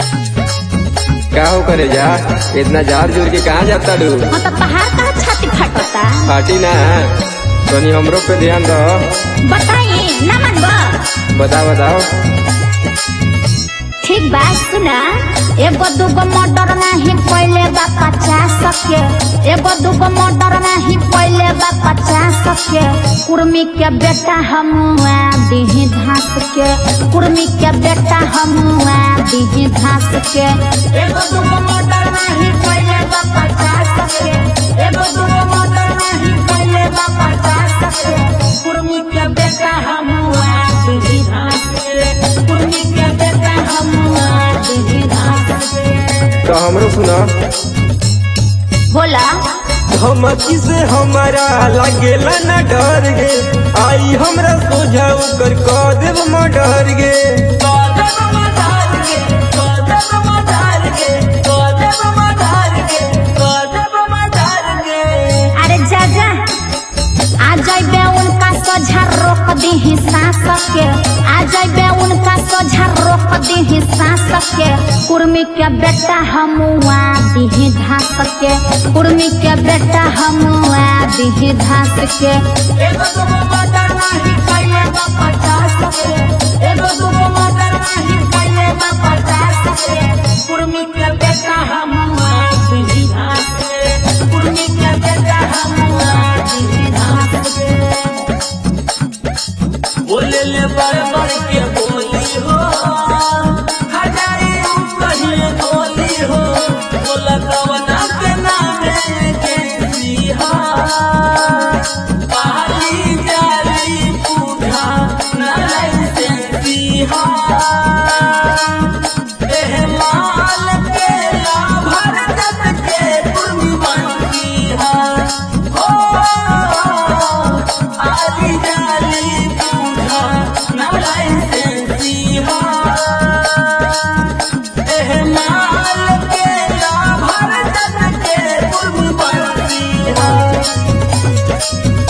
का हो करे जा इतना जार जोर के कहाँ जाता डू हाँ तो पहाड़ का छाती फटता फाटी ना तनी हमरो पे ध्यान दो बताई ना मनबो बताओ बताओ ठीक बात सुना एगो दूगो मोटर नहीं पहले बा पचास के एगो दूगो मोटर नहीं पहले बा पचास के कुर्मी के बेटा हमुआ दीही घास के कुर्मी के बेटा हमुआ दीही घास के एगो दूगो मोटर नहीं पहले बा पचास के एगो दूगो मोटर नहीं पहले बा पचास के कुर्मी के बेटा हमुआ दीही घास के कुर्मी के बेटा हमुआ दीही घास के तो हमरो सुना बोला धमकी से हमारा लागेला ना डर गे आई हमरा सोझा कर कह देव मडर गे अरे जा जा आ जाइबे उनका सोझा रोक दी सांस के आ जाइबे उनका सोझा रोक दी सांस के कुर्मी के बेटा हमुआ दी घास के कुर्मी के बेटा हमुआ दी घास के एगो दूगो मटर नहीं खाइले बा पचास के एगो दूगो मटर नहीं खाइले बा पचास के कुर्मी के बेटा हमुआ दी घास के कुर्मी के बेटा हमुआ दी घास के बोले ले बड़ बड़ के बोली हो हजारी कहिए बोली हो बोला कवना के नामे के सिहा पहाड़ी जारी पूधा नारायण से सिहा एह माल के लाभर जत के कुर्मी बनती हा हो आली जाली पूधा नारायण से सिहा एह माल के लाभर जत के कुर्मी बनती हा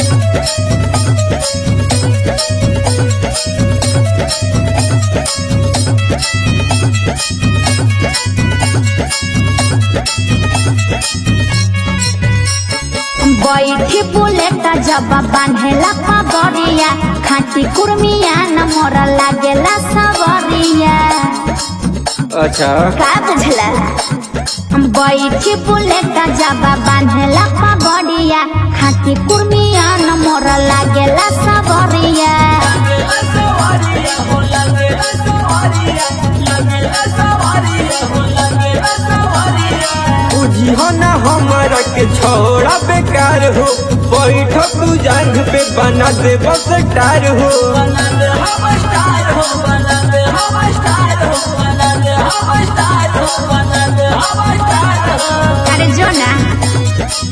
बैठी बुलेट जब बांधेला पगड़िया खाटी कुर्मिया न मोरा लागेला सवरिया अच्छा का बुझला बैठी बुलेट जब बांधेला पगड़िया खाटी कुर्मिया न मोरा लागेला सवरिया लगेला सवारिया हो लगेला सवारिया लगेला सवारिया हो लगेला सवारिया बुझी हो ना हमारा के छोड़ा बेकार हो बैठो तू जांग पे बना दे बस टार हो बना दे हम स्टार हो बना दे हम स्टार हो बना दे हम स्टार हो बना दे हम स्टार हो अरे जो ना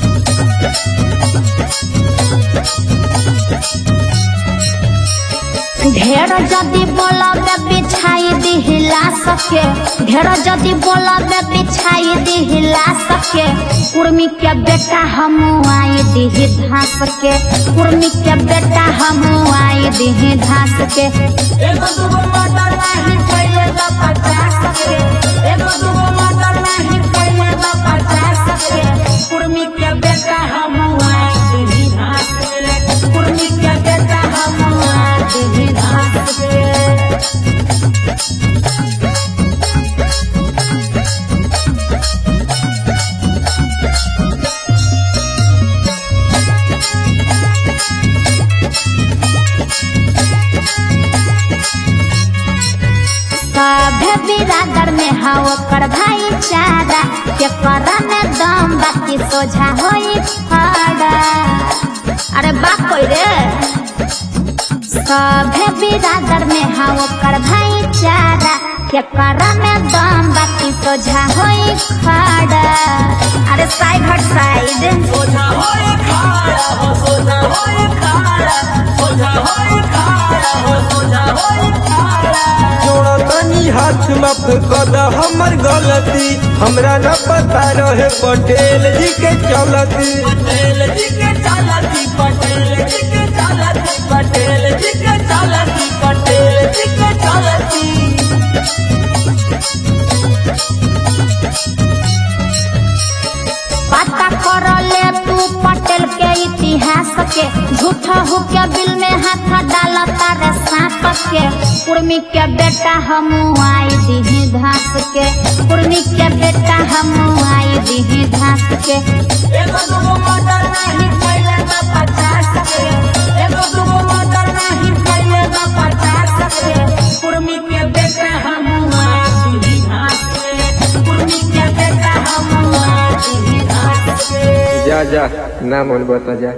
ढेर जदि बोलबे बिछाई दिहिला सके ढेर जदि बोलबे बिछाई दिहिला सके कुर्मी के बेटा हम आई दिही घास के कुर्मी के बेटा हम आई दिही घास के एगो दूगो मटर नहीं पहले बा पचास के एगो दूगो मटर नहीं पहले बा पचास के कुर्मी के बेटा हम आई दिही घास के कुर्मी के बेटा हम आई दिही घास के सभे बिरादर में हा ओकर भाईचारा के कर में दम बाकी सोझा होई खड़ा अरे बाप कोई रे सभे बिरादर में हा ओकर भाईचारा के कर में दम बाकी सोझा होई खड़ा अरे साइड हट साइड सोझा होए खाड़ा हो सोझा होए खाड़ा सोझा होए खाड़ा हो सोझा होए खाड़ा जोड़ा तनी हाथ माफ कर द हमर गलती हमरा न पता रहे पटेल जी के चलती पटेल जी के चालती पटेल जी के चालती पटेल जी के चालती पटेल जी के चालती के झूठा हो के बिल में हाथ डाला तारे सांप के कुर्मी के बेटा हम आई दीही घास के कुर्मी के बेटा हम आई दीही घास के एगो दूगो मर्डर नहीं कैले ना पचास के एगो दूगो मर्डर नहीं कैले ना पचास के कुर्मी के बेटा हम आदि घास के कुर्मी के बेटा हम आदि घास के जा जा ना मन बता जा